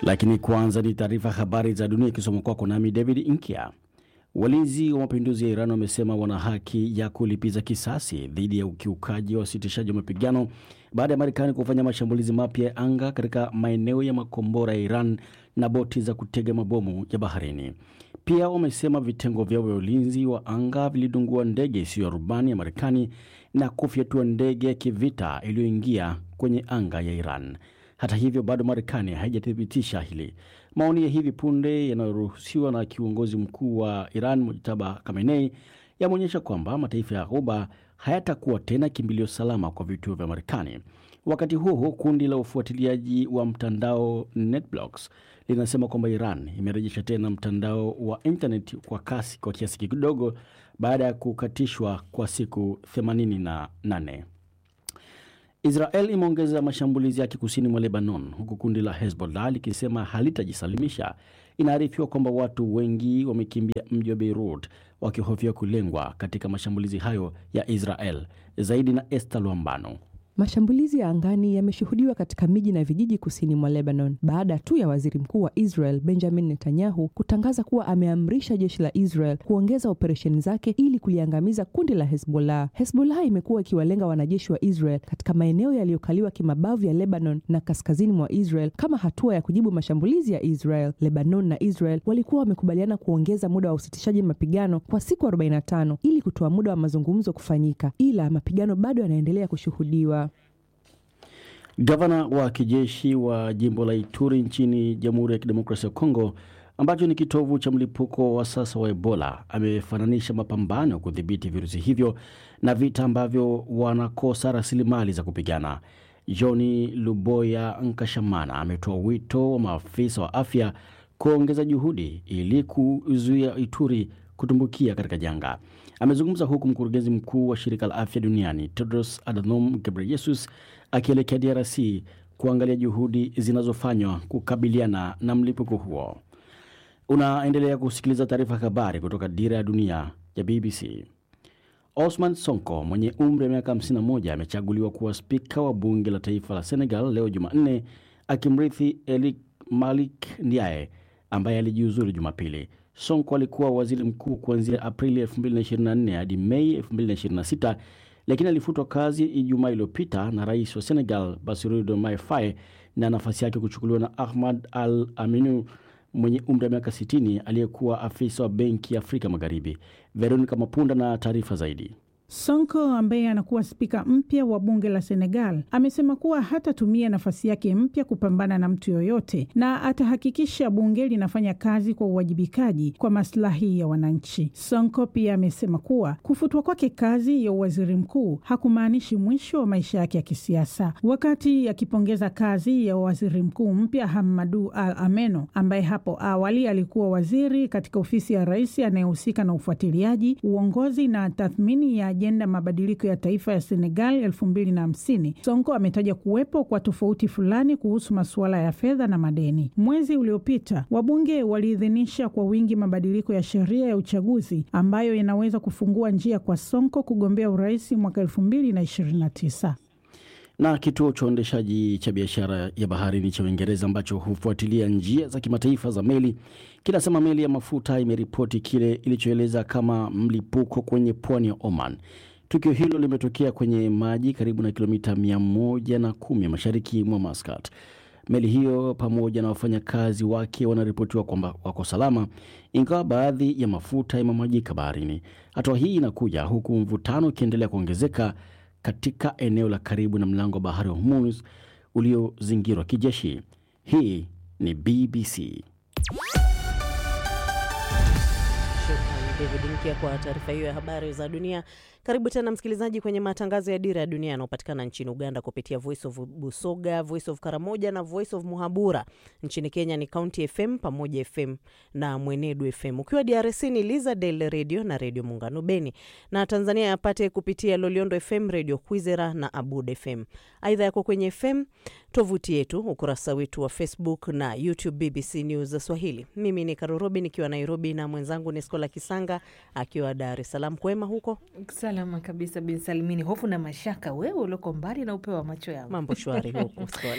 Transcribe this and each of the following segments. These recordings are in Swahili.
Lakini kwanza ni taarifa habari za dunia ikisoma kwako nami David Inkia. Walinzi wa mapinduzi ya Iran wamesema wana haki ya kulipiza kisasi dhidi ya ukiukaji wa usitishaji wa mapigano baada ya Marekani kufanya mashambulizi mapya ya anga katika maeneo ya makombora ya Iran na boti za kutega mabomu ya baharini. Pia wamesema vitengo vyao vya ulinzi wa anga vilidungua ndege isiyo ya rubani ya Marekani na kufyatua ndege ya kivita iliyoingia kwenye anga ya Iran. Hata hivyo bado Marekani haijathibitisha hili. Maoni ya hivi punde yanayoruhusiwa na kiongozi mkuu wa Iran Mujtaba Khamenei yameonyesha kwamba mataifa ya Ghuba hayatakuwa tena kimbilio salama kwa vituo vya Marekani. Wakati huo huo, kundi la ufuatiliaji wa mtandao NetBlocks linasema kwamba Iran imerejesha tena mtandao wa internet kwa kasi kwa kiasi kidogo baada ya kukatishwa kwa siku 88. Israel imeongeza mashambulizi yake kusini mwa Lebanon, huku kundi la Hezbollah likisema halitajisalimisha. Inaarifiwa kwamba watu wengi wamekimbia mji wa Beirut wakihofia kulengwa katika mashambulizi hayo ya Israel. Zaidi na Esther Lwambano. Mashambulizi ya angani yameshuhudiwa katika miji na vijiji kusini mwa Lebanon baada tu ya waziri mkuu wa Israel Benjamin Netanyahu kutangaza kuwa ameamrisha jeshi la Israel kuongeza operesheni zake ili kuliangamiza kundi la Hezbollah. Hezbollah imekuwa ikiwalenga wanajeshi wa Israel katika maeneo yaliyokaliwa kimabavu ya Lebanon na kaskazini mwa Israel kama hatua ya kujibu mashambulizi ya Israel. Lebanon na Israel walikuwa wamekubaliana kuongeza muda wa usitishaji mapigano kwa siku 45 ili kutoa muda wa mazungumzo kufanyika, ila mapigano bado yanaendelea kushuhudiwa. Gavana wa kijeshi wa jimbo la Ituri nchini Jamhuri ya Kidemokrasia ya Kongo, ambacho ni kitovu cha mlipuko wa sasa wa Ebola, amefananisha mapambano kudhibiti virusi hivyo na vita ambavyo wanakosa rasilimali za kupigana. Johni Luboya Nkashamana ametoa wito wa maafisa wa afya kuongeza juhudi ili kuzuia Ituri kutumbukia katika janga. Amezungumza huku mkurugenzi mkuu wa shirika la afya duniani Tedros Adhanom Ghebreyesus akielekea DRC kuangalia juhudi zinazofanywa kukabiliana na mlipuko huo. Unaendelea kusikiliza taarifa habari kutoka Dira ya Dunia ya BBC. Osman Sonko mwenye umri wa miaka 51 amechaguliwa kuwa spika wa bunge la taifa la Senegal leo Jumanne, akimrithi Elik Malik Ndiaye ambaye alijiuzuru Jumapili. Sonko alikuwa waziri mkuu kuanzia Aprili 2024 hadi Mei 2026 lakini alifutwa kazi Ijumaa iliyopita na rais wa Senegal Bassirou Diomaye Faye na nafasi yake kuchukuliwa na Ahmad Al Aminu mwenye umri wa miaka 60 aliyekuwa afisa wa benki ya Afrika Magharibi. Veronica Mapunda na taarifa zaidi. Sonko ambaye anakuwa spika mpya wa bunge la Senegal amesema kuwa hatatumia nafasi yake mpya kupambana na mtu yoyote na atahakikisha bunge linafanya kazi kwa uwajibikaji kwa maslahi ya wananchi. Sonko pia amesema kuwa kufutwa kwake kazi ya uwaziri mkuu hakumaanishi mwisho wa maisha yake ya kisiasa. Wakati akipongeza kazi ya waziri mkuu mpya Hamadu Al Ameno ambaye hapo awali alikuwa waziri katika ofisi ya rais anayehusika na ufuatiliaji, uongozi na tathmini ya ajenda mabadiliko ya taifa ya Senegal elfu mbili na hamsini. Sonko ametaja kuwepo kwa tofauti fulani kuhusu masuala ya fedha na madeni. Mwezi uliopita wabunge waliidhinisha kwa wingi mabadiliko ya sheria ya uchaguzi ambayo yanaweza kufungua njia kwa Sonko kugombea urais mwaka elfu mbili na ishirini na tisa na kituo cha uendeshaji cha biashara ya baharini cha Uingereza ambacho hufuatilia njia za kimataifa za meli kinasema meli ya mafuta imeripoti kile ilichoeleza kama mlipuko kwenye pwani ya Oman. Tukio hilo limetokea kwenye maji karibu na kilomita mia moja na kumi mashariki mwa Muscat. Meli hiyo pamoja na wafanyakazi wake wanaripotiwa kwamba wako salama, ingawa baadhi ya mafuta yamemwagika baharini. Hatua hii inakuja huku mvutano ukiendelea kuongezeka katika eneo la karibu na mlango wa bahari wa Hormuz uliozingirwa kijeshi. Hii ni BBC. Shukrani David Mkia kwa taarifa hiyo ya habari za dunia. Karibu tena msikilizaji kwenye matangazo ya Dira ya Dunia yanayopatikana nchini Uganda kupitia Voice of Busoga, Voice of Karamoja na Voice of Muhabura. Nchini Kenya ni County FM, Pamoja FM na Mwenedu FM. Ukiwa DRC ni Liza Del Radio na Redio Muungano Beni, na Tanzania yapate kupitia Loliondo FM, Redio Kwizera na Abud FM. Aidha yako kwenye FM, tovuti yetu, ukurasa wetu wa Facebook na YouTube BBC News Swahili. Mimi ni Karorobi nikiwa Nairobi na mwenzangu ni Skola Kisanga akiwa Dar es Salaam. Kwema huko? Salama kabisa bin Salimini. Hofu na mashaka, wewe ulioko mbali na upeo wa macho yangu. Mambo shwari huko Skola.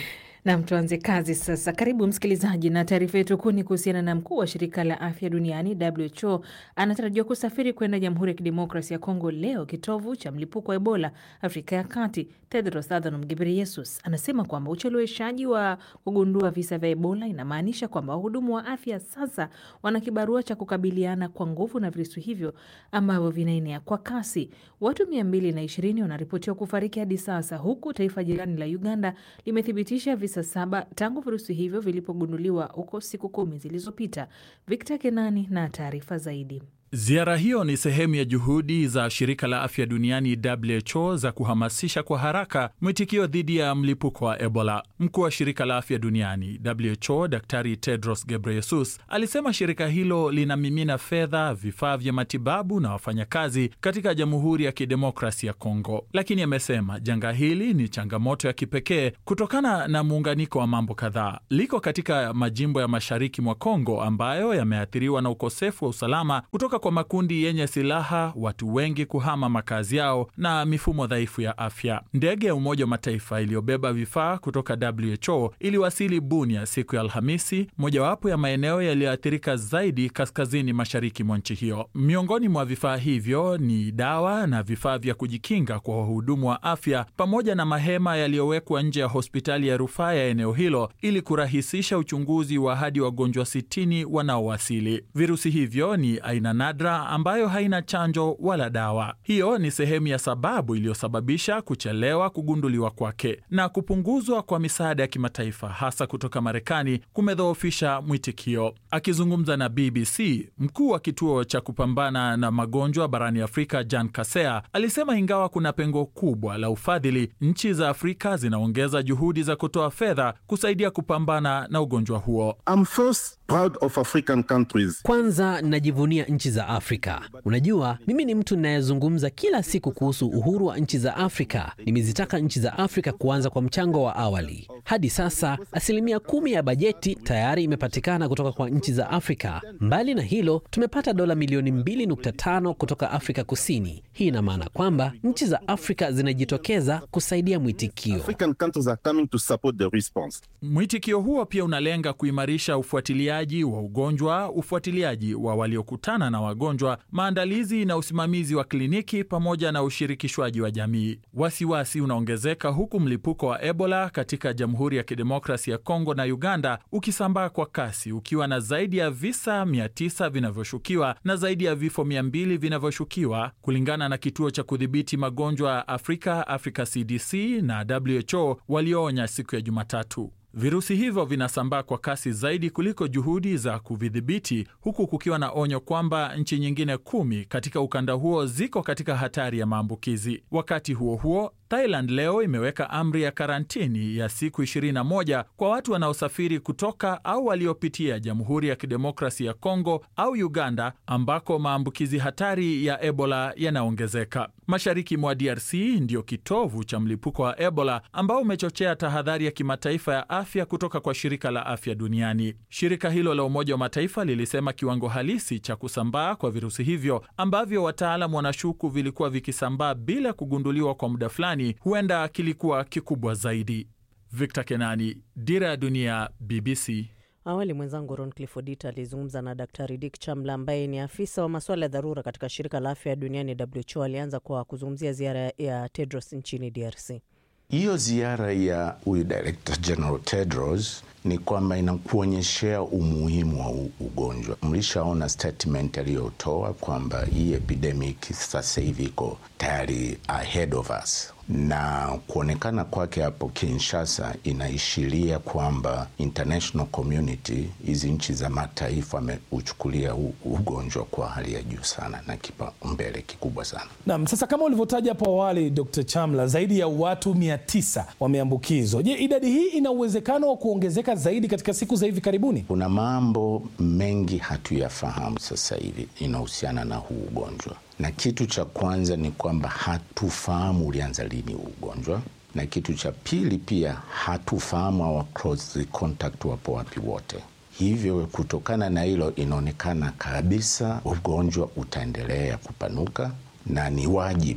Nam, tuanze kazi sasa. Karibu msikilizaji, na taarifa yetu kuu ni kuhusiana na mkuu wa shirika la afya duniani WHO anatarajiwa kusafiri kwenda Jamhuri ya Kidemokrasi ya Kongo leo, kitovu cha mlipuko wa Ebola Afrika ya Kati. Tedros Adhanom Ghebreyesus anasema kwamba ucheleweshaji wa kugundua visa vya Ebola inamaanisha kwamba wahudumu wa afya sasa wana kibarua cha kukabiliana kwa nguvu na virusi hivyo ambavyo vinaenea kwa kasi. Watu mia mbili na ishirini wanaripotiwa kufariki hadi sasa, huku taifa jirani la Uganda limethibitisha visa saba tangu virusi hivyo vilipogunduliwa huko siku kumi zilizopita. Victor Kenani na taarifa zaidi. Ziara hiyo ni sehemu ya juhudi za shirika la afya duniani WHO za kuhamasisha kwa haraka mwitikio dhidi ya mlipuko wa Ebola. Mkuu wa shirika la afya duniani WHO Daktari Tedros Ghebreyesus alisema shirika hilo linamimina fedha, vifaa vya matibabu na wafanyakazi katika Jamhuri ya Kidemokrasi ya Kongo, lakini amesema janga hili ni changamoto ya kipekee kutokana na muunganiko wa mambo kadhaa. Liko katika majimbo ya mashariki mwa Kongo ambayo yameathiriwa na ukosefu wa usalama kutoka kwa makundi yenye silaha, watu wengi kuhama makazi yao na mifumo dhaifu ya afya. Ndege ya Umoja wa Mataifa iliyobeba vifaa kutoka WHO iliwasili Bunia siku ya Alhamisi, mojawapo ya maeneo yaliyoathirika zaidi kaskazini mashariki mwa nchi hiyo. Miongoni mwa vifaa hivyo ni dawa na vifaa vya kujikinga kwa wahudumu wa afya pamoja na mahema yaliyowekwa nje ya hospitali ya rufaa ya eneo hilo ili kurahisisha uchunguzi wa hadi wagonjwa sitini wanaowasili. Virusi hivyo ni aina nadra ambayo haina chanjo wala dawa. Hiyo ni sehemu ya sababu iliyosababisha kuchelewa kugunduliwa kwake, na kupunguzwa kwa misaada ya kimataifa hasa kutoka Marekani kumedhoofisha mwitikio. Akizungumza na BBC, mkuu wa kituo cha kupambana na magonjwa barani Afrika Jan Kasea alisema ingawa kuna pengo kubwa la ufadhili, nchi za Afrika zinaongeza juhudi za kutoa fedha kusaidia kupambana na ugonjwa huo. I'm first proud of African countries. Kwanza najivunia nchi za Afrika. Unajua, mimi ni mtu ninayezungumza kila siku kuhusu uhuru wa nchi za Afrika. Nimezitaka nchi za Afrika kuanza kwa mchango wa awali. Hadi sasa asilimia kumi ya bajeti tayari imepatikana kutoka kwa nchi za Afrika. Mbali na hilo, tumepata dola milioni 2.5 kutoka Afrika Kusini. Hii ina maana kwamba nchi za Afrika zinajitokeza kusaidia mwitikio. African countries are coming to support the response. Mwitikio huo pia unalenga kuimarisha ufuatiliaji wa ugonjwa, ufuatiliaji wa waliokutana na wagonjwa, maandalizi na usimamizi wa kliniki pamoja na ushirikishwaji wa jamii. Wasiwasi unaongezeka huku mlipuko wa Ebola katika Jamhuri ya Kidemokrasi ya Kongo na Uganda ukisambaa kwa kasi ukiwa na zaidi ya visa 900 vinavyoshukiwa na zaidi ya vifo 200 vinavyoshukiwa kulingana na kituo cha kudhibiti magonjwa ya Afrika, Africa CDC na WHO walioonya siku ya Jumatatu. Virusi hivyo vinasambaa kwa kasi zaidi kuliko juhudi za kuvidhibiti, huku kukiwa na onyo kwamba nchi nyingine kumi katika ukanda huo ziko katika hatari ya maambukizi. Wakati huo huo, Thailand leo imeweka amri ya karantini ya siku 21 kwa watu wanaosafiri kutoka au waliopitia Jamhuri ya Kidemokrasi ya Kongo au Uganda ambako maambukizi hatari ya Ebola yanaongezeka. Mashariki mwa DRC ndiyo kitovu cha mlipuko wa Ebola ambao umechochea tahadhari ya kimataifa ya afya kutoka kwa shirika la afya duniani. Shirika hilo la Umoja wa Mataifa lilisema kiwango halisi cha kusambaa kwa virusi hivyo ambavyo wataalam wanashuku vilikuwa vikisambaa bila kugunduliwa kwa muda fulani, huenda kilikuwa kikubwa zaidi. Victor Kenani, Dira ya Dunia, BBC. Awali mwenzangu Ron Clifford Odita alizungumza na Daktari Dick Chamla ambaye ni afisa wa masuala ya dharura katika shirika la afya duniani WHO. Alianza kwa kuzungumzia ziara ya Tedros nchini DRC. Hiyo ziara ya huyu Director General Tedros ni kwamba inakuonyeshea umuhimu wa ugonjwa. Mlishaona statement aliyotoa kwamba hii epidemic sasa hivi iko tayari ahead of us, na kuonekana kwake hapo Kinshasa inaishiria kwamba international community, hizi nchi za mataifa ameuchukulia ugonjwa kwa hali ya juu sana na kipaumbele kikubwa sana. Naam, sasa kama ulivyotaja hapo awali, Dr. Chamla, zaidi ya watu mia tisa wameambukizwa. Je, idadi hii ina uwezekano wa kuongezeka zaidi katika siku za hivi karibuni? Kuna mambo mengi hatuyafahamu sasa hivi inahusiana na huu ugonjwa, na kitu cha kwanza ni kwamba hatufahamu ulianza lini huu ugonjwa, na kitu cha pili pia hatufahamu our close contact wapo wapi wote. Hivyo kutokana na hilo, inaonekana kabisa ugonjwa utaendelea kupanuka na ni wajibu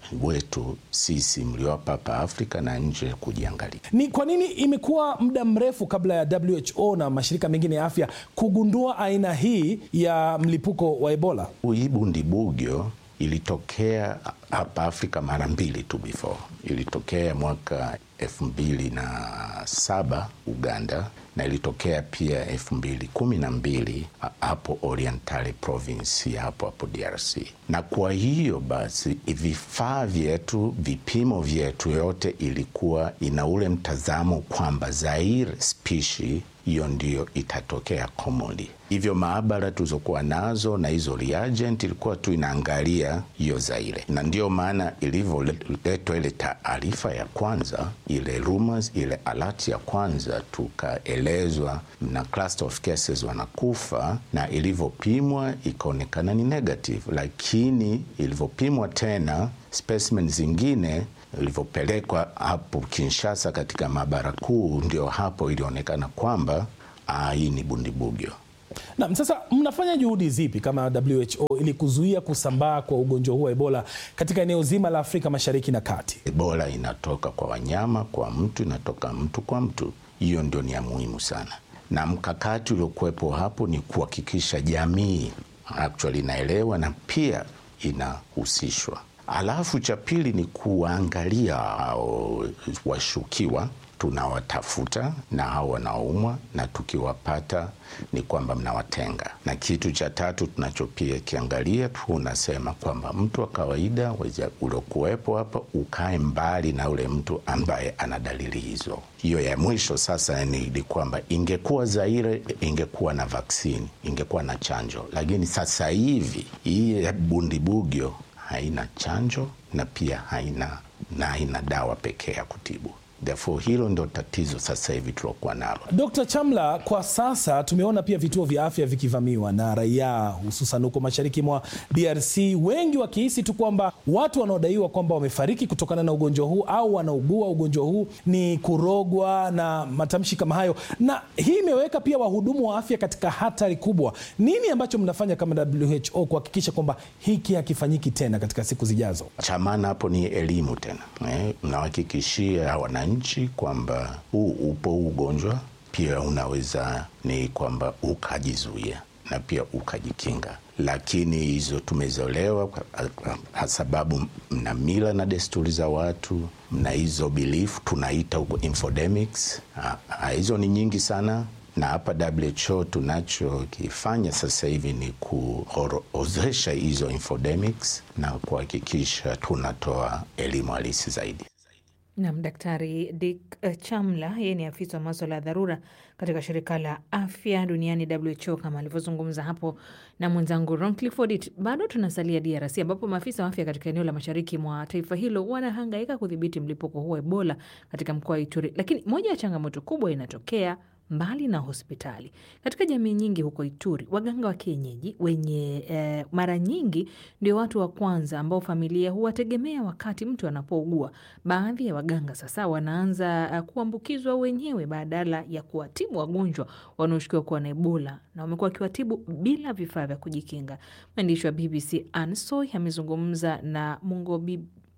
wetu sisi mliowapa hapa Afrika na nje kujiangalia. Ni kwa nini imekuwa muda mrefu kabla ya WHO na mashirika mengine ya afya kugundua aina hii ya mlipuko wa Ebola? Hii bundibugyo ilitokea hapa Afrika mara mbili tu before. Ilitokea mwaka elfu mbili na saba Uganda na ilitokea pia elfu mbili kumi na mbili hapo Orientale province ya hapo hapo DRC. Na kwa hiyo basi vifaa vyetu, vipimo vyetu yote ilikuwa ina ule mtazamo kwamba Zaire spishi hiyo ndiyo itatokea commonly. Hivyo maabara tulizokuwa nazo na hizo reagent ilikuwa tu inaangalia hiyo Zaire, na ndiyo maana ilivyoletwa ile taarifa ya kwanza, ile rumors, ile alert ya kwanza, tukaelezwa na cluster of cases wanakufa, na ilivyopimwa ikaonekana ni negative, lakini ilivyopimwa tena specimen zingine ilivyopelekwa hapo Kinshasa katika maabara kuu, ndio hapo ilionekana kwamba hii ni bundibugyo. Naam, sasa mnafanya juhudi zipi kama WHO ili kuzuia kusambaa kwa ugonjwa huu wa Ebola katika eneo zima la Afrika Mashariki na Kati? Ebola inatoka kwa wanyama kwa mtu, inatoka mtu kwa mtu. Hiyo ndio ni ya muhimu sana, na mkakati uliokuwepo hapo ni kuhakikisha jamii actually inaelewa na pia inahusishwa. Alafu cha pili ni kuwaangalia hao washukiwa, tunawatafuta na hao wanaoumwa, na tukiwapata ni kwamba mnawatenga. Na kitu cha tatu tunachopia kiangalia, tunasema kwamba mtu wa kawaida uliokuwepo hapa ukae mbali na ule mtu ambaye ana dalili hizo. Hiyo ya mwisho sasa ni kwamba ingekuwa Zaire ingekuwa na vaksini, ingekuwa na chanjo, lakini sasa hivi hii ya bundibugyo haina chanjo na pia haina na haina dawa pekee ya kutibu. Therefore, hilo ndio tatizo sasa hivi tulokuwa nalo. Dr. Chamla, kwa sasa tumeona pia vituo vya afya vikivamiwa na raia hususan huko mashariki mwa DRC, wengi wakihisi tu kwamba watu wanaodaiwa kwamba wamefariki kutokana na ugonjwa huu au wanaugua ugonjwa huu ni kurogwa na matamshi kama hayo, na hii imeweka pia wahudumu wa afya katika hatari kubwa. Nini ambacho mnafanya kama WHO kuhakikisha kwamba hiki hakifanyiki tena katika siku zijazo? Cha maana hapo ni elimu tena, eh, mnawahakikishia wananchi kwamba huu upo ugonjwa, pia unaweza ni kwamba ukajizuia na pia ukajikinga, lakini hizo tumezolewa kwa sababu mna mila na desturi za watu, mna hizo belief tunaita huko infodemics. Hizo ni nyingi sana na hapa WHO tunachokifanya sasa hivi ni kuorozesha hizo infodemics na kuhakikisha tunatoa elimu halisi zaidi. Nam Daktari Dick Chamla, yeye ni afisa wa maswala ya dharura katika shirika la afya duniani WHO, kama alivyozungumza hapo na mwenzangu Ron Clifford. Bado tunasalia DRC ambapo maafisa wa afya katika eneo la mashariki mwa taifa hilo wanahangaika kudhibiti mlipuko huo Ebola katika mkoa wa Ituri, lakini moja ya changamoto kubwa inatokea mbali na hospitali katika jamii nyingi huko Ituri, waganga wa kienyeji wenye eh, mara nyingi ndio watu wa kwanza ambao familia huwategemea wakati mtu anapougua. Baadhi ya waganga sasa wanaanza uh, kuambukizwa wenyewe badala ya kuwatibu wagonjwa wanaoshukiwa kuwa na Ebola, na wamekuwa wakiwatibu bila vifaa vya kujikinga. Mwandishi wa BBC Ansoy amezungumza na Mungobi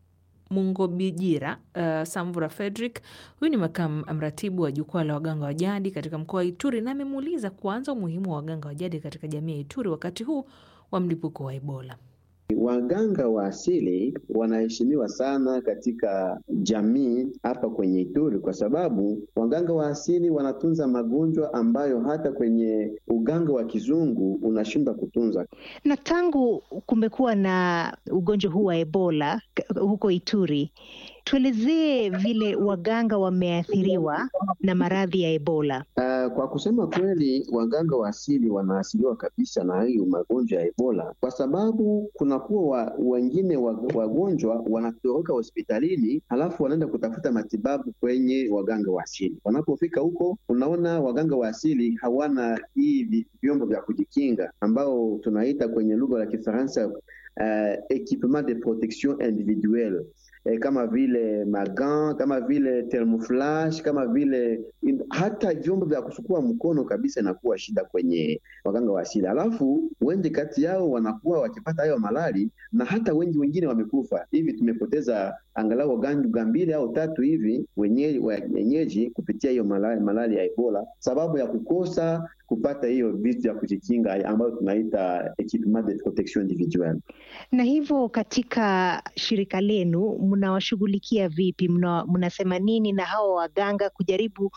Mungobijira uh, Samvura Frederick. Huyu ni makamu mratibu wa jukwaa la waganga wa jadi katika mkoa wa Ituri, na amemuuliza kuanza umuhimu wa waganga wa jadi katika jamii ya Ituri wakati huu wa mlipuko wa Ebola. Waganga wa asili wanaheshimiwa sana katika jamii hapa kwenye Ituri kwa sababu waganga wa asili wanatunza magonjwa ambayo hata kwenye uganga wa kizungu unashindwa kutunza. Na tangu kumekuwa na ugonjwa huu wa Ebola huko Ituri, tuelezee vile waganga wameathiriwa na maradhi ya Ebola. Uh, kwa kusema kweli, waganga wa asili wanaathiriwa kabisa na hiyo magonjwa ya Ebola kwa sababu kunakuwa wa, wengine wagonjwa wanatoroka hospitalini halafu wanaenda kutafuta matibabu kwenye waganga wa asili. Wanapofika huko, unaona waganga wa asili hawana hii vyombo vya kujikinga ambao tunaita kwenye lugha la Kifaransa uh, equipement de protection individuelle eh, kama vile magan, kama vile thermoflash, kama vile in, hata vyombo vya kusukua mkono kabisa inakuwa shida kwenye waganga wa asili. Alafu wengi kati yao wanakuwa wakipata hayo malali na hata wengi wengine wamekufa. Hivi tumepoteza angalau waganga mbili au tatu hivi wenyeji, wenyeji kupitia hiyo malali, malali ya Ebola sababu ya kukosa kupata hiyo vitu ya kujikinga ambayo tunaita equipment de protection individuelle. Na hivyo katika shirika lenu mnawashughulikia vipi? Mna, mnasema nini na hawa waganga kujaribu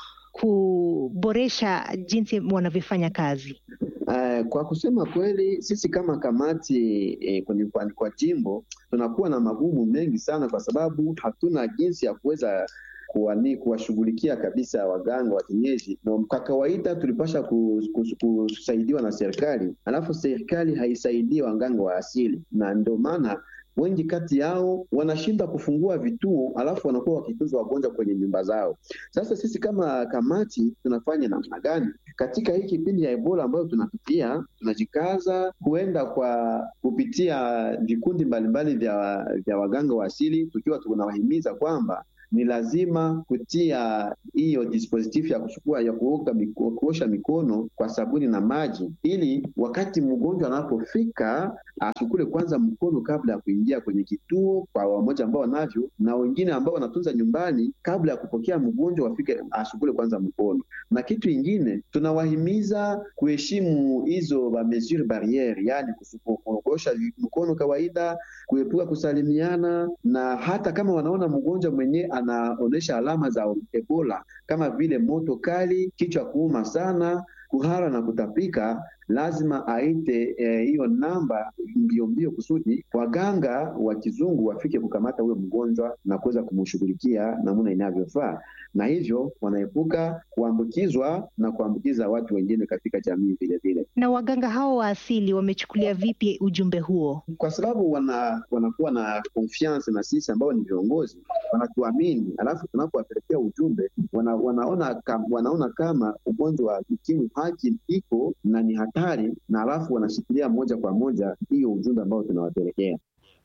kuboresha jinsi wanavyofanya kazi? Uh, kwa kusema kweli sisi kama kamati eh, kwenye kwa, kwa jimbo tunakuwa na magumu mengi sana, kwa sababu hatuna jinsi ya kuweza kuwani kuwashughulikia kabisa waganga wa kienyeji. Na kwa kawaida tulipasha kusaidiwa na serikali, alafu serikali haisaidii waganga wa asili, na ndio maana wengi kati yao wanashindwa kufungua vituo, alafu wanakuwa wakitunza wagonjwa kwenye nyumba zao. Sasa sisi kama kamati tunafanya namna gani katika hii kipindi ya Ebola ambayo tunapitia? Tunajikaza kuenda kwa kupitia vikundi mbalimbali vya, vya waganga wa asili, tukiwa tunawahimiza kwamba ni lazima kutia hiyo dispositif ya kuchukua ya kuoga miko, kuosha mikono kwa sabuni na maji, ili wakati mgonjwa anapofika asukule kwanza mkono kabla ya kuingia kwenye kituo, kwa wamoja ambao wanavyo na wengine ambao wanatunza nyumbani, kabla ya kupokea mgonjwa wafike asukule kwanza mkono. Na kitu ingine tunawahimiza kuheshimu hizo ba mesure barriere, yani kuosha mkono kawaida, kuepuka kusalimiana, na hata kama wanaona mgonjwa mwenyewe anaonyesha alama za Ebola kama vile moto kali, kichwa kuuma sana, kuhara na kutapika, lazima aite hiyo eh, namba mbio mbio kusudi waganga wa kizungu wafike kukamata huyo mgonjwa na kuweza kumshughulikia namna inavyofaa, na hivyo wanaepuka kuambukizwa na kuambukiza watu wengine katika jamii vile vile. Na waganga hao wa asili wamechukulia vipi ujumbe huo? Kwa sababu wana, wanakuwa na confiance na sisi ambao ni viongozi, wanatuamini, alafu tunapowapelekea ujumbe wana, wanaona, kam, wanaona kama ugonjwa wa ukimwi haki iko na ni hatari, na alafu wanashikilia moja kwa moja hiyo ujumbe ambao tunawapelekea.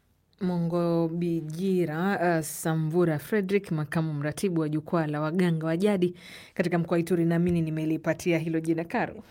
Mongo Bijira uh, Samvura Frederick, makamu mratibu wa jukwaa la waganga wa jadi katika mkoa wa Ituri. Naamini nimelipatia hilo jina Karo.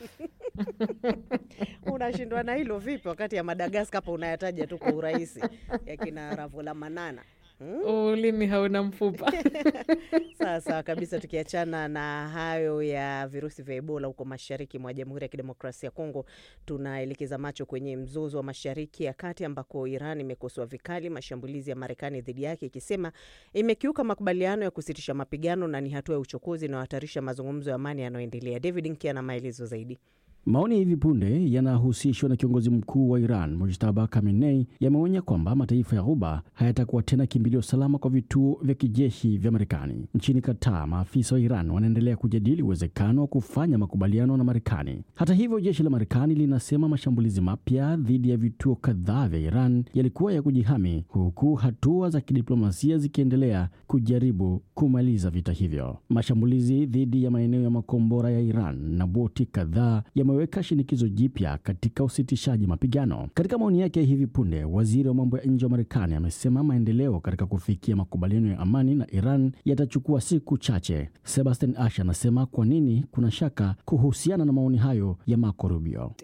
Unashindwa na hilo vipi, wakati ya Madagaskar hapa unayataja tu kwa urahisi, yakina Ravola Manana Hmm? Ulimi hauna mfupa. Sawa sawa kabisa. Tukiachana na hayo ya virusi vya Ebola huko mashariki mwa Jamhuri ya Kidemokrasia ya Kongo, tunaelekeza macho kwenye mzozo wa Mashariki ya Kati ambako Iran imekosoa vikali mashambulizi ya Marekani dhidi yake ikisema imekiuka makubaliano ya kusitisha mapigano na ni hatua ya uchokozi inayohatarisha mazungumzo ya amani yanayoendelea. David Nkia na maelezo zaidi. Maoni ya hivi punde yanahusishwa na kiongozi mkuu wa Iran Mujtaba Khamenei yameonya kwamba mataifa ya Ghuba hayatakuwa tena kimbilio salama kwa vituo vya kijeshi vya Marekani. Nchini Qatar, maafisa wa Iran wanaendelea kujadili uwezekano wa kufanya makubaliano na Marekani. Hata hivyo, jeshi la Marekani linasema mashambulizi mapya dhidi ya vituo kadhaa vya Iran yalikuwa ya kujihami, huku hatua za kidiplomasia zikiendelea kujaribu kumaliza vita hivyo. Mashambulizi dhidi ya maeneo ya makombora ya Iran na boti kadhaa weka shinikizo jipya katika usitishaji mapigano. Katika maoni yake ya hivi punde, waziri wa mambo ya nje wa Marekani amesema maendeleo katika kufikia makubaliano ya amani na Iran yatachukua siku chache. Sebastian Ashe anasema kwa nini kuna shaka kuhusiana na maoni hayo ya Marco Rubio.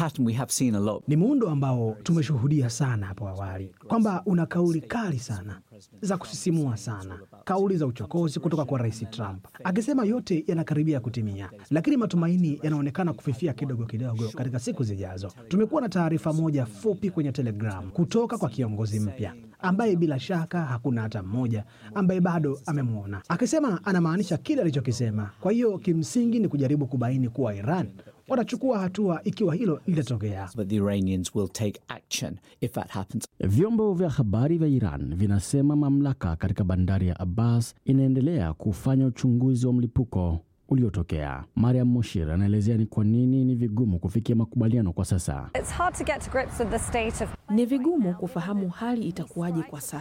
Ni muundo ambao tumeshuhudia sana hapo awali, kwamba una kauli kali sana za kusisimua sana, kauli za uchokozi kutoka kwa Rais Trump akisema yote yanakaribia kutimia, lakini matumaini yanaonekana kufifia kidogo kidogo katika siku zijazo. Tumekuwa na taarifa moja fupi kwenye Telegram kutoka kwa kiongozi mpya ambaye bila shaka hakuna hata mmoja ambaye bado amemwona, akisema anamaanisha kile alichokisema. Kwa hiyo kimsingi ni kujaribu kubaini kuwa Iran watachukua hatua ikiwa hilo litatokea. Vyombo vya habari vya Iran vinasema mamlaka katika bandari ya Abbas inaendelea kufanya uchunguzi wa mlipuko uliotokea. Mariam Moshir anaelezea ni kwa nini ni vigumu kufikia makubaliano kwa sasa. Ni vigumu kufahamu hali itakuwaje kwa sasa.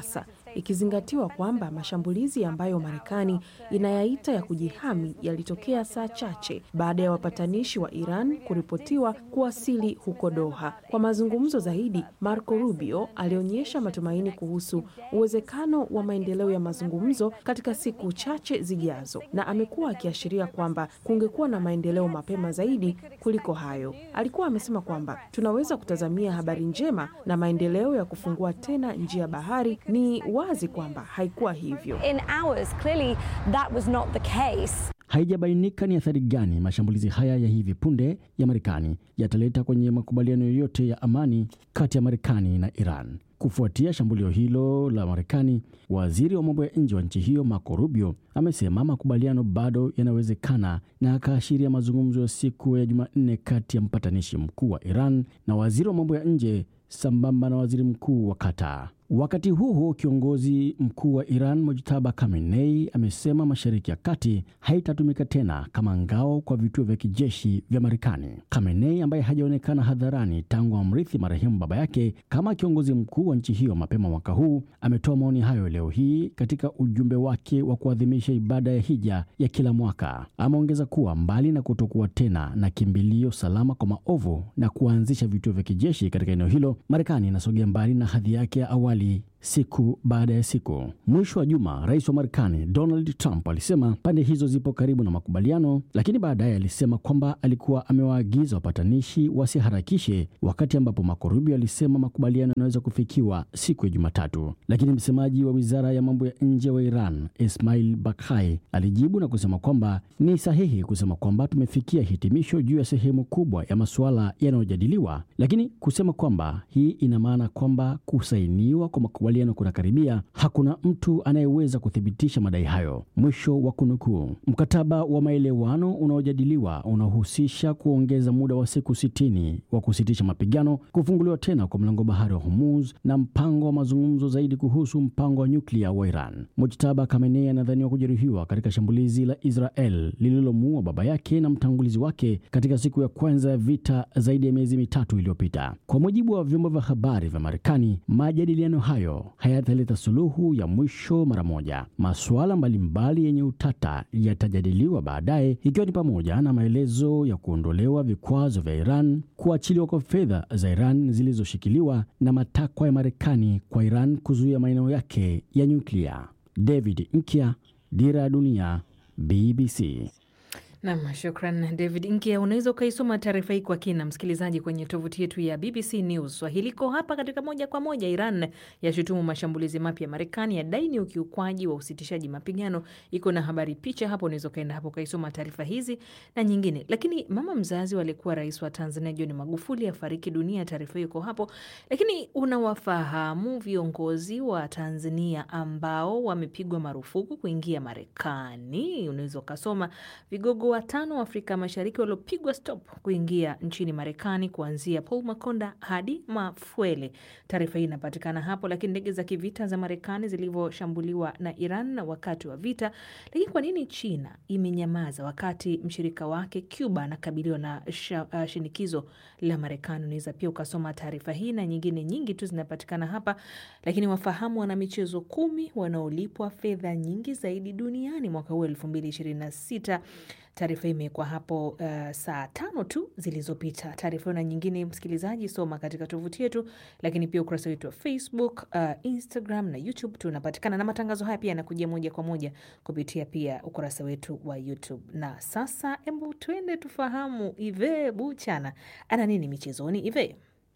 ikizingatiwa kwamba mashambulizi ambayo Marekani inayaita ya kujihami yalitokea saa chache baada ya wapatanishi wa Iran kuripotiwa kuwasili huko Doha. Kwa mazungumzo zaidi, Marco Rubio alionyesha matumaini kuhusu uwezekano wa maendeleo ya mazungumzo katika siku chache zijazo, na amekuwa akiashiria kwamba kungekuwa na maendeleo mapema zaidi kuliko hayo. Alikuwa amesema kwamba tunaweza kutazamia habari njema na maendeleo ya kufungua tena njia bahari. Ni wazi kwamba haikuwa hivyo. In ours, clearly that was not the case. Haijabainika ni athari gani mashambulizi haya ya hivi punde ya Marekani yataleta kwenye makubaliano yoyote ya amani kati ya Marekani na Iran. Kufuatia shambulio hilo la Marekani, waziri wa mambo ya nje wa nchi hiyo Marco Rubio amesema makubaliano bado yanawezekana na akaashiria mazungumzo ya siku ya Jumanne kati ya mpatanishi mkuu wa Iran na waziri wa mambo ya nje sambamba na waziri mkuu wa Qatar. Wakati huo huo, kiongozi mkuu wa Iran Mojtaba Khamenei amesema Mashariki ya Kati haitatumika tena kama ngao kwa vituo vya kijeshi vya Marekani. Khamenei ambaye hajaonekana hadharani tangu amrithi marehemu baba yake kama kiongozi mkuu wa nchi hiyo mapema mwaka huu, ametoa maoni hayo leo hii katika ujumbe wake wa kuadhimisha ibada ya hija ya kila mwaka. Ameongeza kuwa mbali na kutokuwa tena na kimbilio salama kwa maovu na kuanzisha vituo vya kijeshi katika eneo hilo, Marekani inasogea mbali na hadhi yake ya awali siku baada ya siku. Mwisho wa juma, rais wa Marekani Donald Trump alisema pande hizo zipo karibu na makubaliano, lakini baadaye alisema kwamba alikuwa amewaagiza wapatanishi wasiharakishe, wakati ambapo Marco Rubio alisema makubaliano yanaweza kufikiwa siku ya Jumatatu. Lakini msemaji wa wizara ya mambo ya nje wa Iran Ismail Bakai alijibu na kusema kwamba ni sahihi kusema kwamba tumefikia hitimisho juu ya sehemu kubwa ya masuala yanayojadiliwa, lakini kusema kwamba hii ina maana kwamba kusainiwa kwa makubaliano kunakaribia, hakuna mtu anayeweza kuthibitisha madai hayo. Mwisho wa kunukuu. Mkataba wa maelewano unaojadiliwa unahusisha kuongeza muda wa siku sitini wa kusitisha mapigano, kufunguliwa tena kwa mlango bahari wa Hormuz na mpango wa mazungumzo zaidi kuhusu mpango wa nyuklia wa Iran. Mujtaba Khamenei anadhaniwa kujeruhiwa katika shambulizi la Israel lililomuua baba yake na mtangulizi wake katika siku ya kwanza ya vita zaidi ya miezi mitatu iliyopita. Kwa mujibu wa vyombo vya habari vya Marekani, majadiliano hayo hayataleta suluhu ya mwisho mara moja. Masuala mbalimbali yenye utata yatajadiliwa baadaye, ikiwa ni pamoja na maelezo ya kuondolewa vikwazo vya Iran, kuachiliwa kwa fedha za Iran zilizoshikiliwa na matakwa ya Marekani kwa Iran kuzuia maeneo yake ya nyuklia. David Nkya, Dira ya Dunia, BBC. Nam, shukran David Nkia. Unaweza ukaisoma taarifa hii kwa kina, msikilizaji, kwenye tovuti yetu ya BBC News Swahili. Iko hapa katika moja kwa moja. Iran yashutumu mashambulizi mapya ya Marekani, yadai ni ukiukwaji wa usitishaji mapigano. Iko na habari, picha hapo, unaweza ukaenda hapo ukaisoma taarifa hizi na nyingine. Lakini mama mzazi walikuwa rais wa Tanzania John Magufuli afariki dunia, taarifa hiyo iko hapo. Lakini unawafahamu viongozi wa Tanzania ambao wamepigwa marufuku kuingia Marekani? Unaweza ukasoma vigogo watano wa Afrika Mashariki waliopigwa stop kuingia nchini Marekani, kuanzia Paul Makonda hadi Mafuele. Taarifa hii inapatikana hapo. Lakini ndege za kivita za Marekani zilivyoshambuliwa na Iran wakati wa vita. Lakini kwa nini China imenyamaza wakati mshirika wake Cuba anakabiliwa na sha, uh, shinikizo la Marekani? Unaweza pia ukasoma taarifa hii na nyingine nyingi tu zinapatikana hapa. Lakini wafahamu wana michezo kumi wanaolipwa fedha nyingi zaidi duniani mwaka huu elfu mbili ishirini na sita. Taarifa hii imewekwa hapo uh, saa tano tu zilizopita. Taarifa hiyo na nyingine, msikilizaji, soma katika tovuti yetu, lakini pia ukurasa wetu wa Facebook, uh, Instagram na YouTube tunapatikana, na matangazo haya pia yanakujia moja kwa moja kupitia pia ukurasa wetu wa YouTube. Na sasa, hebu tuende tufahamu Ive Buchana ana nini michezoni. Ive.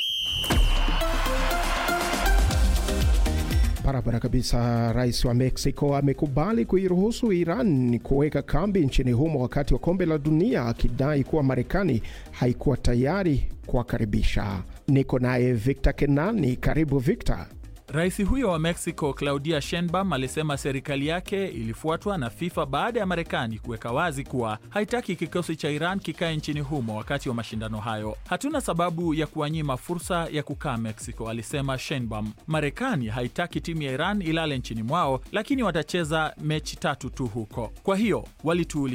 Barabara kabisa. Rais wa Mexico amekubali kuiruhusu Iran kuweka kambi nchini humo wakati wa kombe la dunia, akidai kuwa Marekani haikuwa tayari kuwakaribisha. Niko naye Victor Kenani. Karibu Victor. Rais huyo wa Mexico Claudia Sheinbaum alisema serikali yake ilifuatwa na FIFA baada ya Marekani kuweka wazi kuwa haitaki kikosi cha Iran kikae nchini humo wakati wa mashindano hayo. Hatuna sababu ya kuwanyima fursa ya kukaa Mexico, alisema Sheinbaum. Marekani haitaki timu ya Iran ilale nchini mwao, lakini watacheza mechi tatu tu huko. Kwa hiyo walituuliza,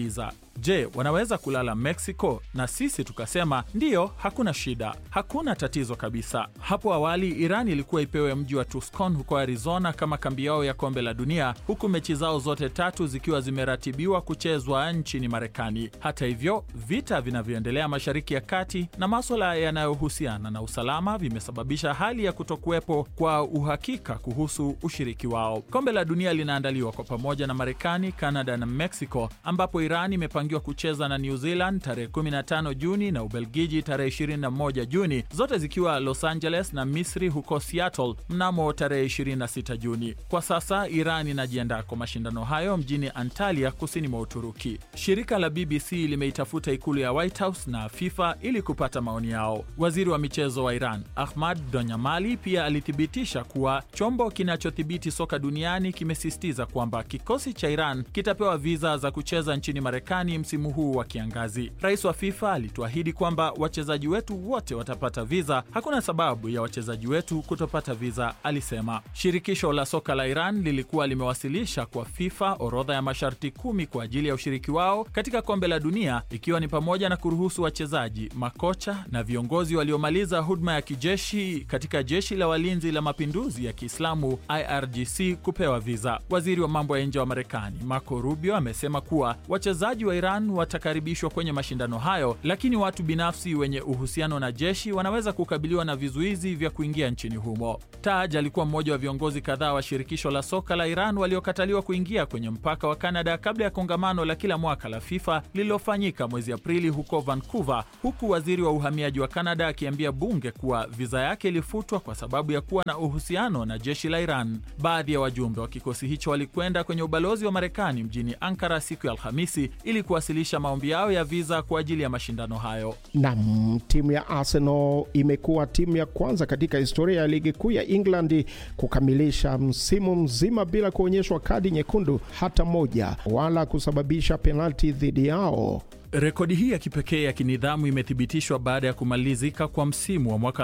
Je, wanaweza kulala Mexico? Na sisi tukasema ndiyo, hakuna shida, hakuna tatizo kabisa. Hapo awali Iran ilikuwa ipewe mji wa Tucson huko Arizona kama kambi yao ya kombe la dunia, huku mechi zao zote tatu zikiwa zimeratibiwa kuchezwa nchini Marekani. Hata hivyo, vita vinavyoendelea Mashariki ya Kati na maswala yanayohusiana na usalama vimesababisha hali ya kutokuwepo kwa uhakika kuhusu ushiriki wao. Kombe la dunia linaandaliwa kwa pamoja na Marekani, Kanada na Mexico, ambapo Iran imepangiwa kucheza na New Zealand tarehe 15 Juni na Ubelgiji tarehe 21 Juni, zote zikiwa Los Angeles na Misri huko Seattle mnamo tarehe 26 Juni. Kwa sasa Iran inajiandaa kwa mashindano hayo mjini Antalya, kusini mwa Uturuki. Shirika la BBC limeitafuta ikulu ya White House na FIFA ili kupata maoni yao. Waziri wa michezo wa Iran Ahmad Donyamali pia alithibitisha kuwa chombo kinachodhibiti soka duniani kimesisitiza kwamba kikosi cha Iran kitapewa viza za kucheza nchini Marekani msimu huu wa kiangazi. Rais wa FIFA alituahidi kwamba wachezaji wetu wote watapata viza, hakuna sababu ya wachezaji wetu kutopata viza, alisema. Shirikisho la soka la Iran lilikuwa limewasilisha kwa FIFA orodha ya masharti kumi kwa ajili ya ushiriki wao katika kombe la dunia, ikiwa ni pamoja na kuruhusu wachezaji, makocha na viongozi waliomaliza huduma ya kijeshi katika jeshi la walinzi la mapinduzi ya Kiislamu IRGC kupewa viza. Waziri wa mambo ya nje wa Marekani Marco Rubio amesema kuwa wachezaji wa Iran watakaribishwa kwenye mashindano hayo, lakini watu binafsi wenye uhusiano na jeshi wanaweza kukabiliwa na vizuizi vya kuingia nchini humo. Taj alikuwa mmoja wa viongozi kadhaa wa shirikisho la soka la Iran waliokataliwa kuingia kwenye mpaka wa Kanada kabla ya kongamano la kila mwaka la FIFA lililofanyika mwezi Aprili huko Vancouver, huku waziri wa uhamiaji wa Kanada akiambia bunge kuwa viza yake ilifutwa kwa sababu ya kuwa na uhusiano na jeshi la Iran. Baadhi ya wajumbe wa kikosi hicho walikwenda kwenye ubalozi wa Marekani mjini Ankara siku ya Alhamisi ili kuwasilisha maombi yao ya viza kwa ajili ya mashindano hayo. Nam, timu ya Arsenal imekuwa timu ya kwanza katika historia ya ligi kuu ya England kukamilisha msimu mzima bila kuonyeshwa kadi nyekundu hata moja wala kusababisha penalti dhidi yao. Rekodi hii ya kipekee ya kinidhamu imethibitishwa baada ya kumalizika kwa msimu wa mwaka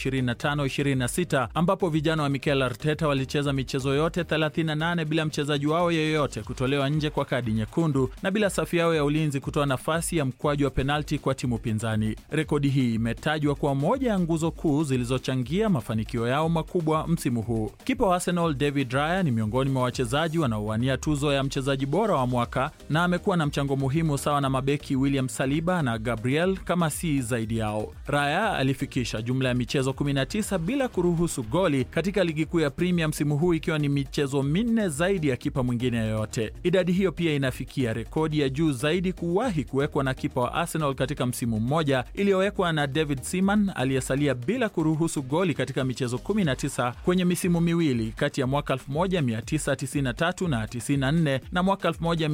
2025-26 ambapo vijana wa Mikel Arteta walicheza michezo yote 38 bila mchezaji wao yeyote kutolewa nje kwa kadi nyekundu na bila safu yao ya ulinzi kutoa nafasi ya mkwaju wa penalti kwa timu pinzani. Rekodi hii imetajwa kuwa moja ya nguzo kuu zilizochangia mafanikio yao makubwa msimu huu. Kipa wa Arsenal David Raya ni miongoni mwa wachezaji wanaowania tuzo ya mchezaji bora wa mwaka na amekuwa na mchango muhimu sawa na mabeki William Saliba na Gabriel kama si zaidi yao. Raya alifikisha jumla ya michezo 19 bila kuruhusu goli katika ligi kuu ya Premier msimu huu ikiwa ni michezo minne zaidi ya kipa mwingine yoyote. Idadi hiyo pia inafikia rekodi ya juu zaidi kuwahi kuwekwa na kipa wa Arsenal katika msimu mmoja iliyowekwa na David Seaman aliyesalia bila kuruhusu goli katika michezo 19 kwenye misimu miwili kati ya mwaka 1993 na 94 na mwaka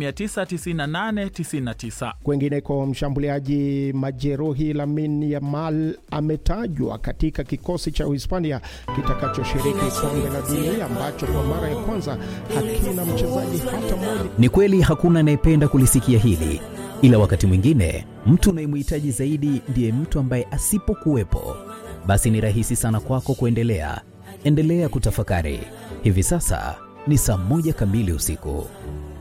1998 99. Kwengineko, mshambuliaji majeruhi Lamine Yamal ametajwa katika kikosi cha Uhispania kitakachoshiriki kombe la dunia ambacho kwa mara ya kwanza hakina mchezaji hata mmoja. Ni kweli hakuna anayependa kulisikia hili, ila wakati mwingine mtu unayemhitaji zaidi ndiye mtu ambaye asipokuwepo, basi ni rahisi sana kwako kuendelea. Endelea kutafakari. Hivi sasa ni saa moja kamili usiku.